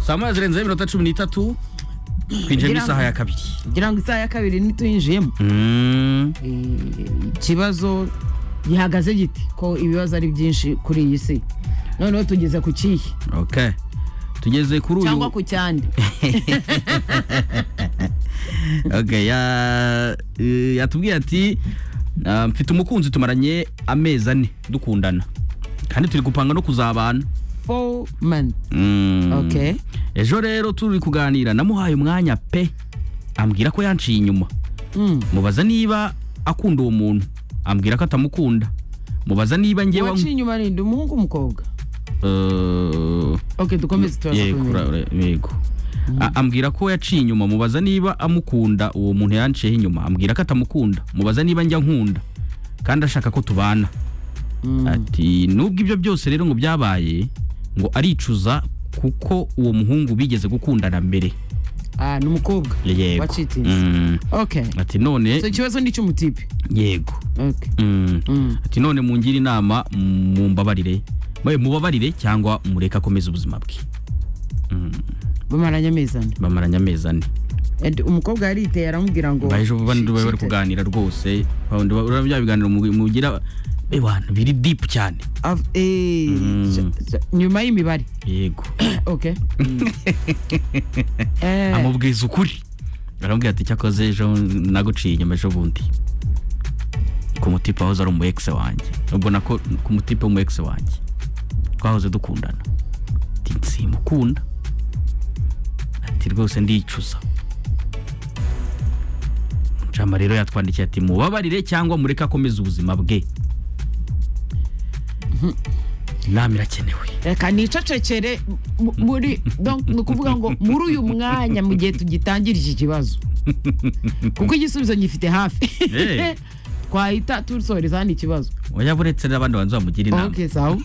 saa moya zirenzeho iminota cumi n'itatu twinjiyemo Ngira ngo- isaha ya kabiri ngira ngo isaha ya kabiri ntituyinjiyemo Mm, Eh, ikibazo gihagaze giti ko ibibazo ari byinshi kuri iyi si noneho tugeze ku kihe okay tugeze kuri uyu cyangwa ku cyandi okay ya- eh, yatubwiye ati "Ah, mfite umukunzi tumaranye amezi ane dukundana kandi turi gupanga no kuzabana four months Mm. Okay. ejo rero turi kuganira namuhaye umwanya pe ambwira ko yanciye inyuma Mm. mubaza niba akunda uwo muntu ambwira ko atamukunda mubaza niba ngewe waciye inyuma ninde umuhungu umukobwa Eh, ok dukomeze turaza yego, kubimenya ura- ura- yego. A- ambwira ko yaciye inyuma mubaza niba amukunda uwo muntu yanciyeho inyuma ambwira ko atamukunda mubaza niba njya nkunda kandi ashaka ko tubana ati nubwo ibyo byose rero ngo byabaye ngo aricuza kuko uwo muhungu bigeze gukundana mbere ah ni umukobwa yego wacitinze Mm. ok ati none so ikibazo ni icy'umutipe yego ok Mm. Mm. ati none mungire inama mumbabarire mwe mubabarire cyangwa mureke akomeze ubuzima bwe bamaranye amezi ane bamaranye amezi ane And umukobwa yariteye aramubwira ngo baje bandi bari "Shit, kuganira rwose babandi ba- urabona bya biganiro mugi- mugira eh, bantu biri deep cyane av- eh, Mm. j- j- nyuma y'imibare yego ok Eh, amubwiza ukuri aramubwira ati cyakoze ejo naguciye inyuma ejo bundi ku mutipe wahoze ari umu ex wanjye ubona ko ku mutipe w'umu ex wanjye twahoze dukundana ati simukunda ati rwose ndicuza Jama rero yatwandikiye ati mubabarire cyangwa mureke akomeze ubuzima bwe inama irakenewe reka nicecekere mu- muri donc ni ukuvuga ngo muri uyu mwanya mu gihe tugitangira iki kibazo kuko igisubizo ngifite hafi Eh. twahita tusoreza hano ikibazo oya buretse n'abandi banza bamugira inama ok sawa